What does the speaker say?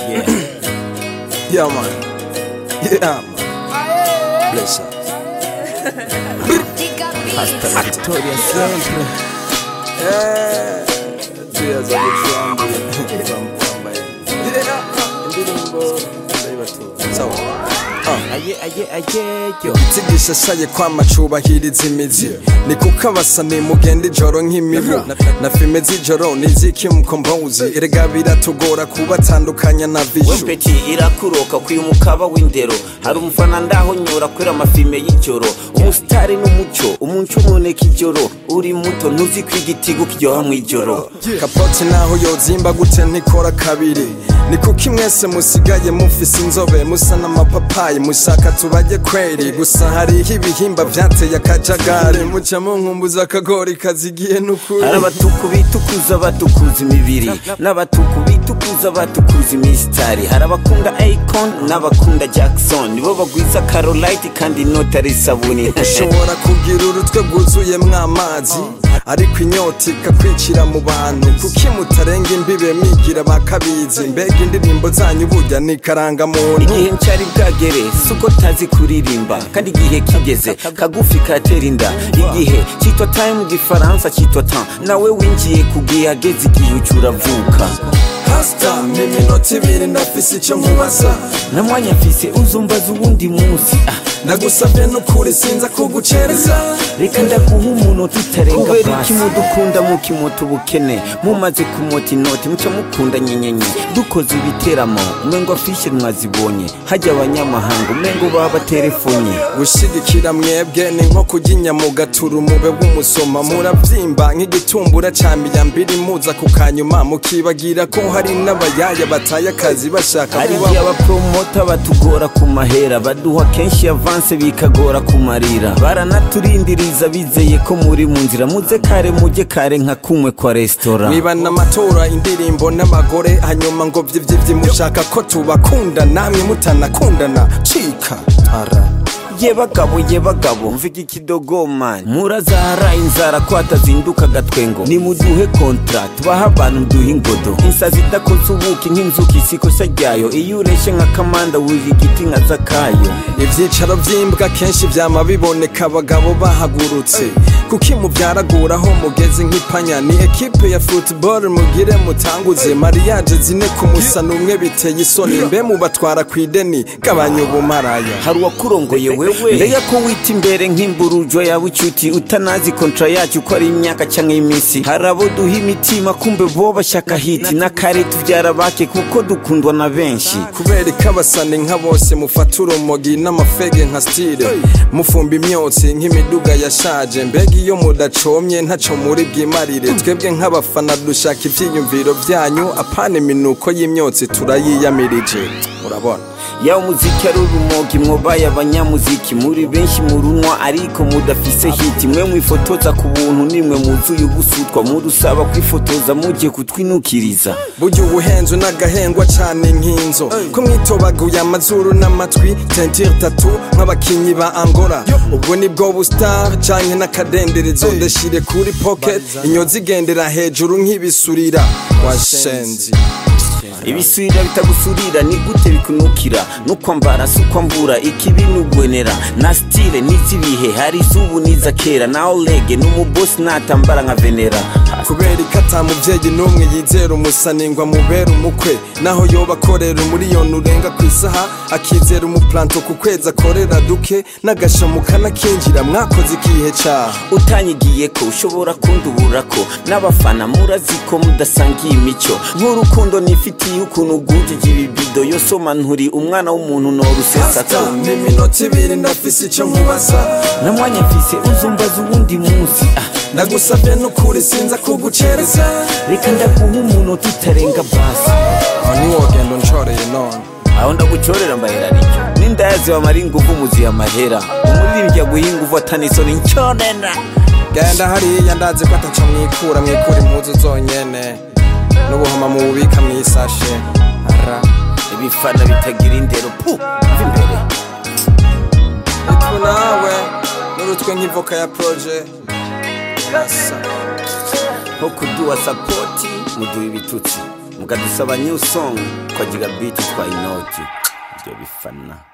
Yeah. Yeah, man. Yeah, man. Bless up. Hasta la victoria siempre. Eh, Cheers, I get drunk. Yeah. Indirimbo ndayibatura. Sawa. Ah. Aye, aye, aye, yo. itsigisha shaye kwama cubahiriza imizi ni kuko abasani mugenda ijoro nk'imibu na filime z'ijoro niziki mukombozi erega biratugora kubatandukanya na vishu wempeti irakuroka kwiye umukaba w'indero hari umufana ndaho nyura kwera amafilme y'ijoro umusitari n'umuco umunsi umuneka ijoro uri muto ntuzi ko igitigo kiryoha mw'ijoro kapoti naho yozimba gute ntikora kabiri ni kuko mwese musigaye mufise inzobe musa n'amapapayi mushaka tubajye kweri gusa hariho ibihimba vyateye akajagari muca munkumbuza akagori kazigiye n'ukuri hari abatuku bitukuza batukuza imibiri n'abatuku bitukuza batukuza imisitari hari abakunda akon n'abakunda jackson nibo bagwiza carolite kandi inota ari isabuni ushobora kugira urutwe rwuzuyemwo amazi ariko inyota ikakwicira mu bantu kuki mutarenga imbibe mwigira bakabizi mbega indirimbo zanyu burya ni karangamuntu igihe ncyari bwagere suko tazi kuririmba kandi igihe kigeze kagufi katera inda igihe cyitwa time mu gifaransa cyitwa temps nawe winjiye ku gihe hageze igihe uca uravuka hasita ni iminota ibiri ndafise icyo nkubaza na mwanya mfise uzumbaza uwundi munsi ah, ndagusabye n'ukuri sinza kugucereza reka ndaguha umuntu tutarenga kubera iki mudukunda mukimota ubukene mumaze kumota inoti muca mukunda nyenyenye dukoze ibiteramo umengo afishe mwazibonye hajya abanyamahanga umengo baba telefonye gushigikira mwebwe ni nko kurya inyama ugatura umube w'umusoma murabyimba nk'igitumbura ca miyambiri muza ku kanyuma mukibagira ko hari n'abayaya bataye akazi bashaka hari kuba igihe abapromota batugora ku mahera baduha kenshi avanse bikagora kumarira baranaturindiriza bizeye ko muri mu nzira muze kare mujye kare nka kumwe kwa resitora mwibana amatora indirimbo n'abagore hanyuma ngo vyivyivyi mushaka ko tubakunda namwe mutanakundana cika ara ye bagabo ye bagabo mvuga ikidogoma murazahara inzara ko hatazinduka agatwengo nimuduhe kontra tubahe abantu duhe ingodo insazi idakoze ubuki nk'inzuki isikosa ryayo iyo ureshe nka kamanda wurira igiti nka zakayo ivyicaro vy'imbwa kenshi vyama biboneka abagabo bahagurutse kuki muvyaraguraho mugeze nk'ipanya ni ekipe ya football mugire mutanguze mariage zine ku musana umwe biteye isoni mbe mubatwara kw'ideni gabanya ubumaraya hari uwakurongoye wewe mbega ko wita imbere nk'imburujo yawe icuti utanazi kontra yacu ko ari imyaka cyangwa iminsi hari abo duha imitima kumbe bo bashaka hiti n'akare tubyara bake kuko dukundwa na benshi kubera ko abasani nka bose mufata urumogi n'amafege nka stile mufumba imyotsi nk'imiduga yashaje mbega iyo mudacomye ntaco muri bwimarire twebwe nk'abafana dushaka ivyiyumviro vyanyu apana iminuko y'imyotsi turayiyamirije urabona yawe umuziki ari urumogi mwobaye abanyamuziki muri benshi murunwa ariko mudafise hiti mwe mwifotoza ku buntu nimwe muzuye ubusutwa mudusaba kwifotoza mugiye kutwinukiriza burya ubuhenzo n'agahengwa cane nk'inzo ko mwitobaguye amazuru n'amatwi tentire tatu nk'abakinyi ba angola ubwo nibwo bustar canke n'akadenderezo ndashire kuri pocket inyozi igendera hejuru nk'ibisurira washenzi ibisubira bitagusurira ni gute bikunukira nukwambara si ukwambura ikibi nugwenera na stile n'izibihe hari izubu n'iza kera na olege n'umubosi natambara nka venera kubera ko ata muvyeyi n'umwe yizera umusaningwa mubera umukwe naho yoba akorera umuriyoni urenga ku isaha akizera umuplanto ku kwezi akorera duke n'agashamu kanakinjira mwakoze ikihe caha utanyigiye ko ushobora kundubura ko n'abafana murazi ko mudasangiye imico nk'urukundo nifitiye ukuntu ugujije ibibido yosoma nturi umwana w'umuntu norusesako ni iminota ibiri ndafise ico nkubaza na mwanya mfise uzumbaza uwundi munsi ah, ndagusabye n'ukuri sinza kugucereza reka ndaguha umuntu tutarenga basi aho niwogenda unshoreye none aho ndagucorera mbahera ricyo n'indayazi bamara inguvu muziye amahera umuririmbyi aguha inguvu atanisoni ncorera genda hariya ndazi ko ataco mwikura mwikura impuzu zonyene n'ubuhoma mububika mw'isashe ara ibifana bitagira indero pu mva imbere itwe nawe n'urutwe nk'ivoka ya proje urasa nko kuduha sapoti muduha ibitutsi mukadusaba new song twagira beat twa inoti ibyo bifana